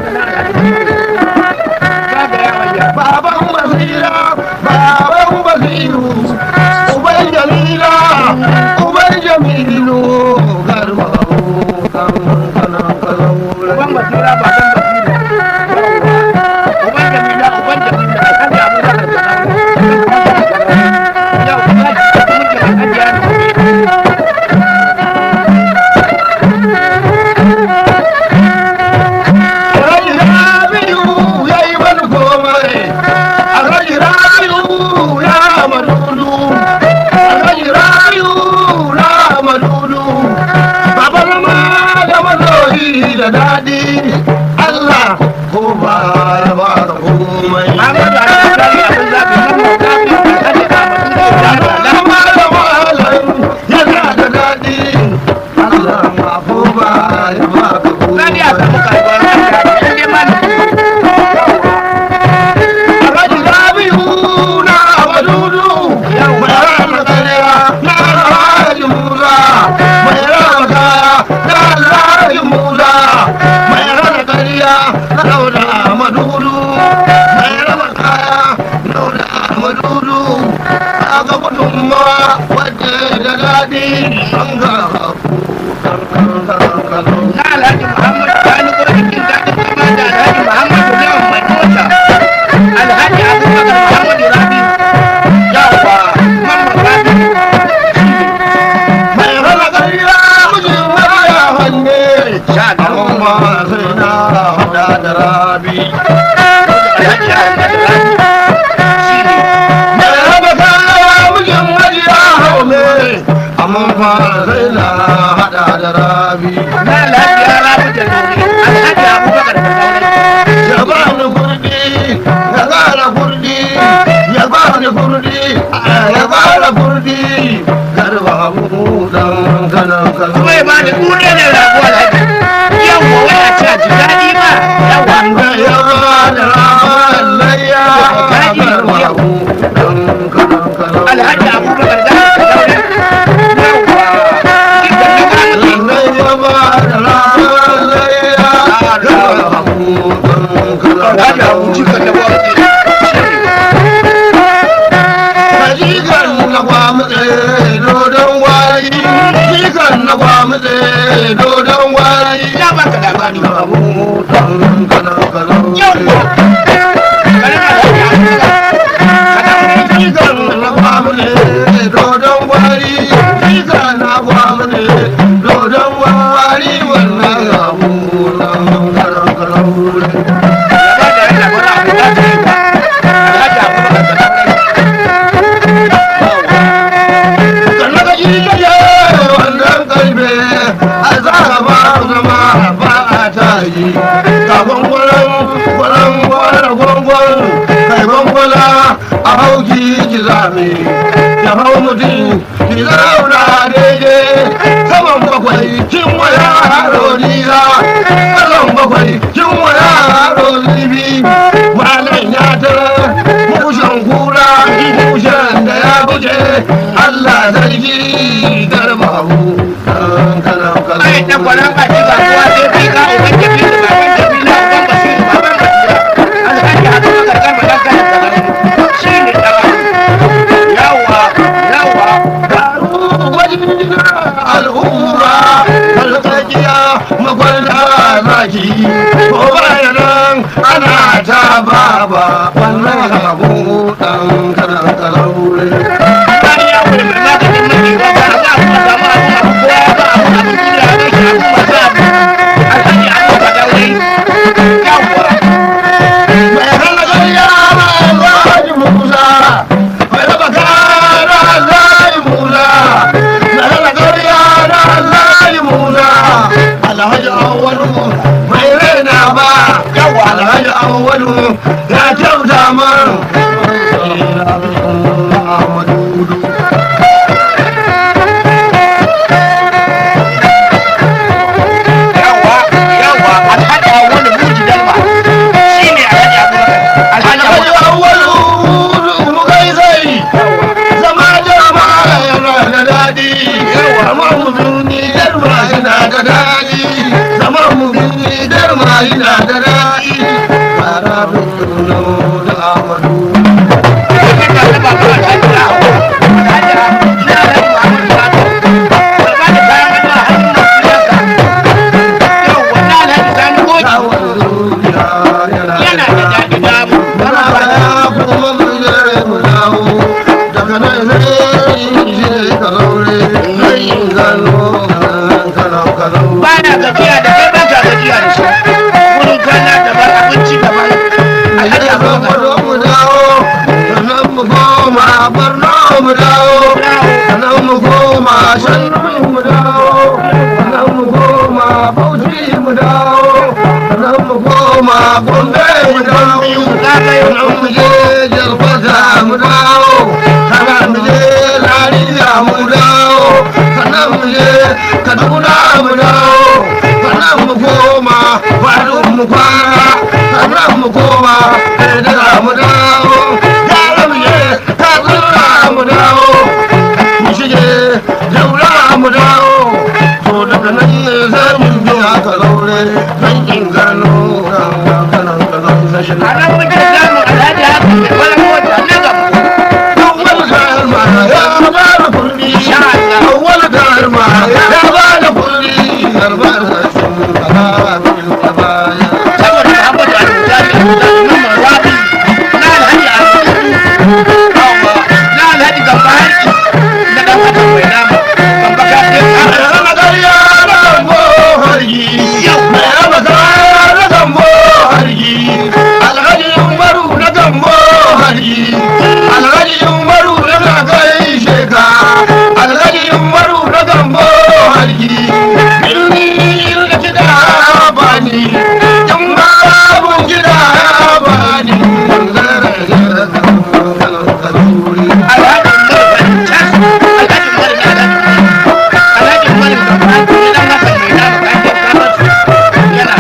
baban basira baban basiru uban jamila uban jamilu garba kan kanan kanan Uban basira baban basira. Uban jamila uban jamila alhaji abubakar sanawu. Yau kuma mun jira hajiya da gobe. Alhaji Rabi'u ya yi wani komai. Alhaji Rabi'u ya madudu. Alhaji Rabi'u na madudu. Baba zama da mazoyi da daɗi. Allah ko ba ya ba ka komai. Muhammadu Alhaji abin zaɓi mun zaɓi alhaji Ahmadu da Zama da malam yana da daɗi. Allah ma ko ba ya ba ka Sani a samu komai. kasuwar mata, in dai ma da Alhaji Rabi'u na Abadudu mai rama kariya na Alhaji Musa mai rama kaya na Alhaji Musa mai rama kariya na Dauda Amadudu mai rama kaya na Dauda Amadudu a ga gudunmawa wadda da daɗi an ga na Alhaji Muhammadu Sani gurbin jin daɗin zama da Alhaji Muhammadu Lawan mai mota. Alhaji Abubakar Muhammadu Rabi. Yawwa, Mamman Rabi. mai rama kariya mijin waya hanne Sha amma sai na hada da rabi Alhaji Ahmadu Rabi. Shi ne. mai raba kaya mijin hajiya haume amma fa sai na hada da rabi Na Alhaji ya Rabi da Nuri. Alhaji Abubakar da Sauran. ya ba ni kurdi ya gara kurdi ya ba ni kurdi ya gara kurdi garba mu dan kanan kanan Kuma ya bani duniya ne rago Alhaji. Yawwa, wai a ce a ji daɗi ma. Yawwa. wanda ya ba da raman layya garba mu dan kanan kanan Alhaji Abubakar da Sauran. Yawwa. Dukkan na gano Alhaji Abu Jikan da Bauchi. Ya baka labari. Yawwa. Garin Alhaji Abubakar. Kada mu yi gaba da yana gwada abu za ta yi ba. Alhaji Abubakar da Sauran. a hauki ki zame ya hau mutum ki zauna daidai saman bakwai kin waya haro nisa saman bakwai kin waya haro zibi malam ya tara mushen kura mushen da ya buce Allah sarki garba mu kan kanan kanan Ai, ɗan kwanan ƙashi ba kowa sai fi ka uban Jamilu, baban Jamila, uban Basiru, baban Basira. Alhaji Abubakar Garba ɗan kanin Sauran. Shi ne ɗaga. Yawwa, yawwa. al'umma alƙaƙiya magwanda zaki ko bayan nan ana ta baba wannan abu ɗan kanan kalaure Sani ya wuri mai maganin miji ba ba za a kuma samu abu abu kowa ba abu abu duniya ya ɗauki abu masu abu. Alhaji Abubakar Daure. Yawwa. mai halagar yara alhaji musa mai raba kara alhaji musa mai halagar yara alhaji musa alhaji awwalu mai raina ba Yawwa. alhaji awwalu ya kyauta man Yawwa, yawwa. Alhaji Awolu Muji Dalma. Shi ne Alhaji Abubakar. Alhaji alhaji Awolu. awwalu mu kai sai zama jama'a yana da daɗi zama mu duni darma yana da daɗi zama mu duni darma yana da daɗi koma gombe mu dawo sannan mu je jalfata mu dawo sannan mu je lariya mu dawo sannan mu je kaduna mu dawo sannan mu koma faru mu kwana sannan mu koma da mu dawo yara mu je katsina mu dawo mu shige jaura mu dawo to daga nan ne sai mun biya ka zaure don in gano kanan kanan na shi a nan muke samun alhaji haka mai wani mota na gaba awwal karma ya ba da kulli awwal karma ya ba da kulli garba da shugaba bin baya saboda Muhammadu Al-Mujahid Al-Mujahid Umar Rabi na alhaji Abu na alhaji Gamba Harki na dan adam mai nama Gamba ka ce ka Thank you. alhaji Umar Farintas alhaji Umar na alhaji alhaji Umar Gamba Harki na dan adam mai nama ka ce ka masu yana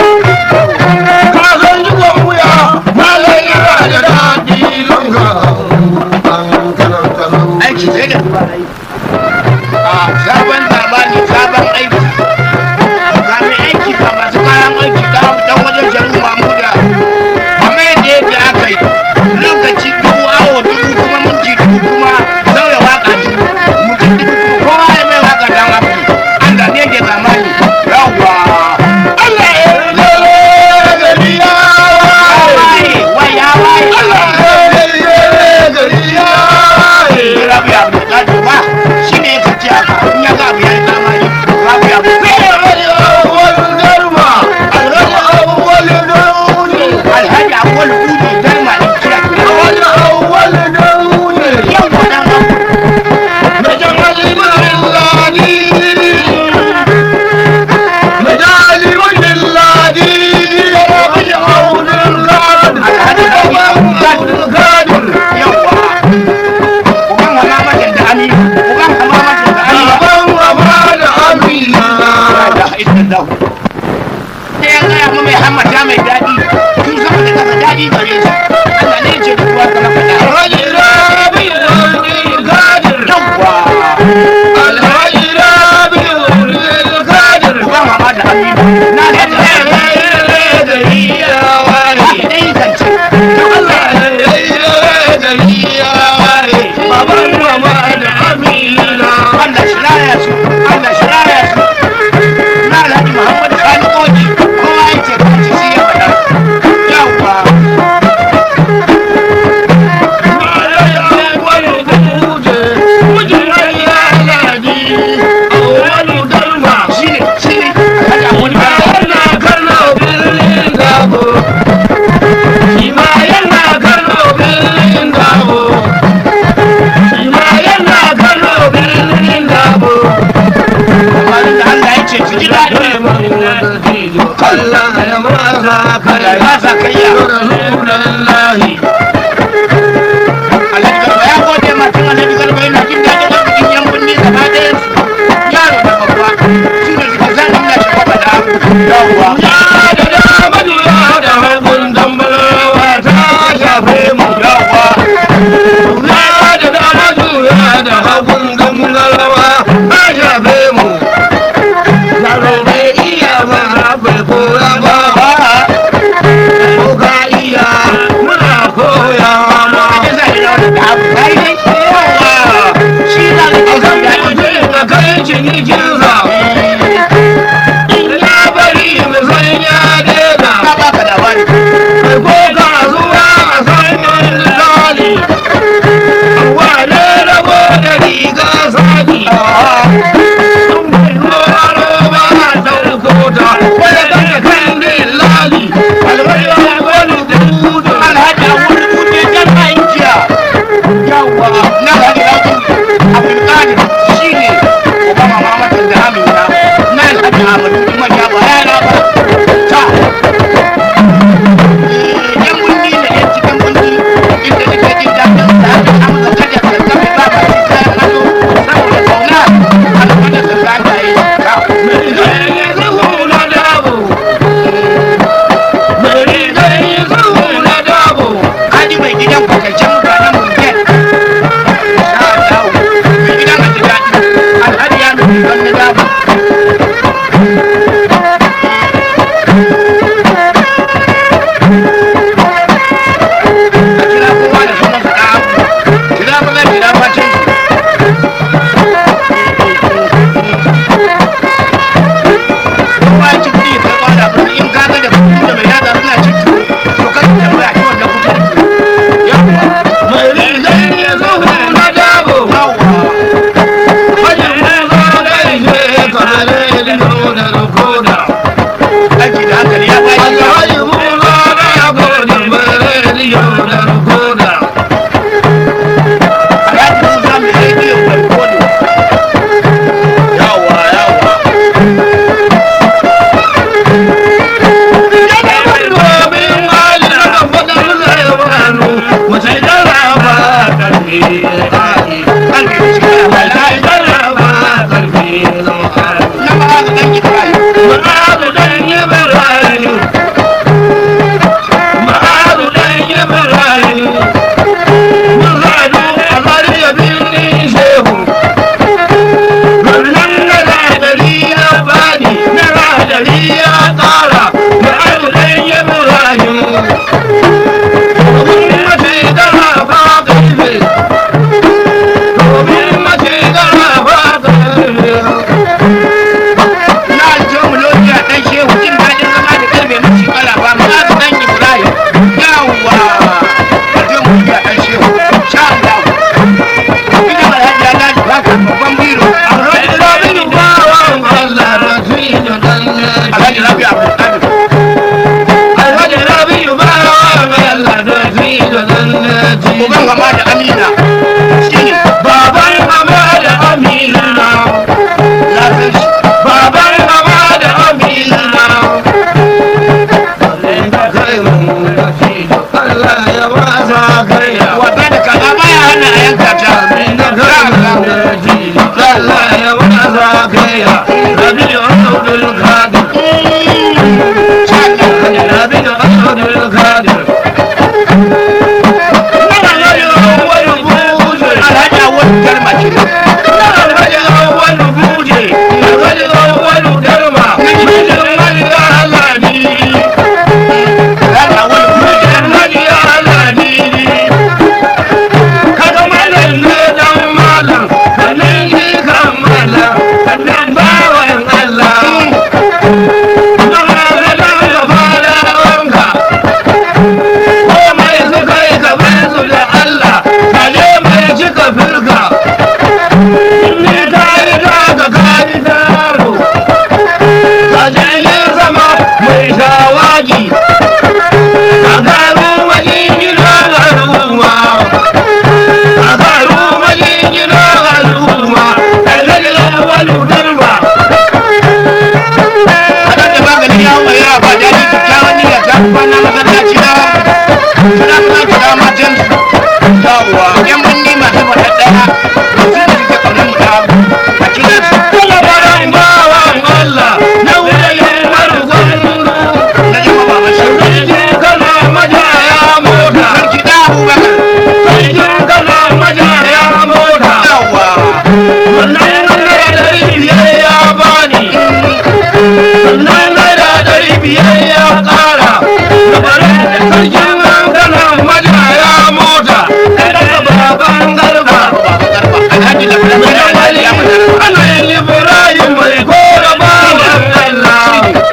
Kazan jikon wuya, malai yana da daɗi lunga. An kanan kanan. aiki sai da dubarai a sabon zamani sabon aiki ga mai aiki ga masu kayan aiki ga dan wajen shari'u mamuda amma yadda yadda aka yi lokaci dubu awo dubu kuma minti dubu kuma sauya waka dubu mutum dubu kuma kowa ya mai waka dan abu an da ne ke zamani yawwa Allah ya lele gari ya waye. waye wai ya waye Allah ya lele gari ya waye. rabu ya abu da ba shi ne ya kaci haka in ya ga abu ya yi zamani rabu ya abu Alhaji awwal garma, alhaji awwal daune. alhaji awwal kudu darma da kira Alhaji awwal daune. yau da dan abu Mejan alimin ladi. Mejan alimin ladi. Alhaji awwal gadi. alhaji Awwal gadi. yawa uban wala majin da ani uban kama majin da ani Baban mama da Amina. da idan da sai ya gaya mu mai hammata mai daɗi tun sama da kasa daɗi gare shi Allah ne ce duwa kana faɗa Alhaji Rabi Abdulkadir. yawa Alhaji Rabi Abdulkadir. uban mama da ani na da Gari ya waye. dai zance Allah ya yi gari ya waye. Baban mama da Amina. Allah shi raya su Allah shi raya su na Alhaji Muhammad Sani Koji kowa ya ce ka ci shi ya faɗa yawa shi ne shi ne Alhaji Awolu Kamarin da Allah ya ce su ji daɗi Allah ya masa Allah ya sa kayya Rasulullahi Alhaji Garba ya gode ma tun Alhaji Garba yana jin daɗin arzikin yan birni gaba ɗayan su yaro da babba shi ne suka san Allah shi kwaba da yawa Ya da dama ya da hagun dambalawa ta shafe mu yawa Ya da dama ya da hagun dambalawa ta shafe mu Yaro bai iya ba bai koya ba uban gama da amina shine baban hama da amina na san shi baban hama da amina kai mun Allah ya wasa kai ya wata da kaza baya hana a yanka ta Amina kai mun Allah ya wasa kai ya Rabi Abdul Qadir Rabi Abdul Qadir alhaji awon kalma ce alhaji awon Firka, ni ta yi ta ga kaji taro. Kajayin sama mai shawagi A garu majingina al'umma A garu majingina al'umma Ɗalilin wani garba Haɗar da maganin yawon ya ba daɗi kyakkyawan niyya ta kwana masallaci na suna kuma kira matan yawwa yan banni masu mata ɗaya masu da suke ƙaunar mu ta a kira su Kuma bayan bawan Allah Na wuyayen marugwanu na jima ba mashi Sarki kana majaya mota sarki da abubakar Sarki kana majaya mota yawwa Wannan naira ɗari biyar ya bani Sannan naira ɗari biyar ya ƙara Da bare da sarkin hankala majaya mota Daga baban garba alhaji da fara Mai alhaji wali ya fara ana yin Ibrahim mai kora bawan Allah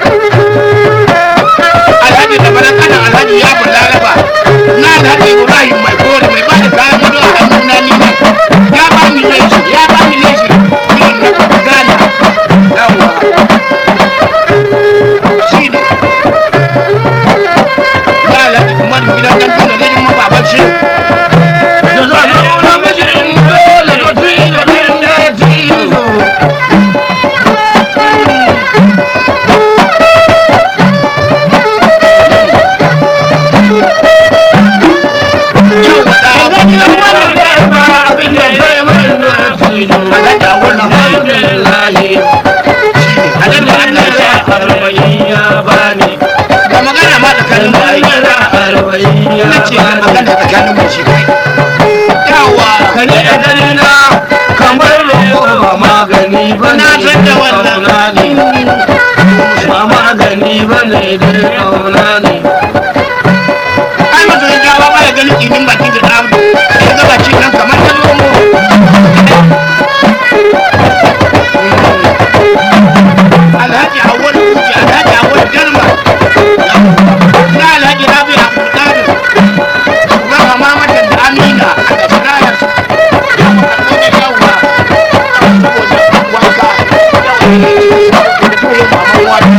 alhaji da fara kana alhaji ya fara laraba na alhaji ibrahim mai kore mai ba da kayan gado a hannun na ni ya ba ni leshi ya ba ni leshi irin na gana yawwa shi ne ya alhaji kuma da gidan dan tuna zai ma baban shi Da zanen namijin dole mutum da ɗin da tizo yau da ɗaya ga magana ma tsakanin mu ai na ce ga magana tsakanin mu shi kai yawa Na san da wannan. magani ba ne da kauna ne ai masoyin jawa ba ya ganin tsinin baki da ɗan ya ga baki nan kamar ta zomo alhaji awwal kuji alhaji awwal jarma na alhaji rabi abdulkadir kuma mama mata da amina a da shirayar ya makarfi da yawa saboda wanka yawa da tuyo maman wani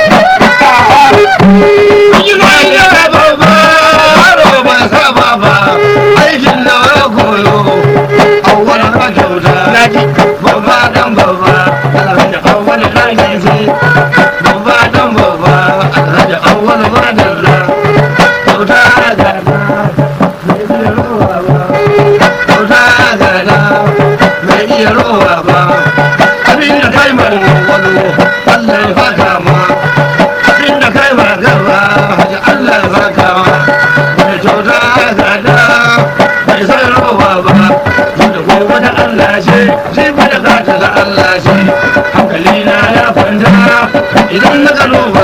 aikin da ya koyo a wani kyauta naji babba dan babba alhaji awwal ɗaki ce babba dan babba alhaji awwal madalla kyauta gada mai iya rowa ba kyauta gada mai iya rowa ba abin da kai mai wani allah ya faka ma abin da kai ma gaba haji allah ya faka ma mai kyauta gada mai sai rowa ba da gobe da allah ce sai ba da gata da allah ce hankali na ya kwanta idan na gano ba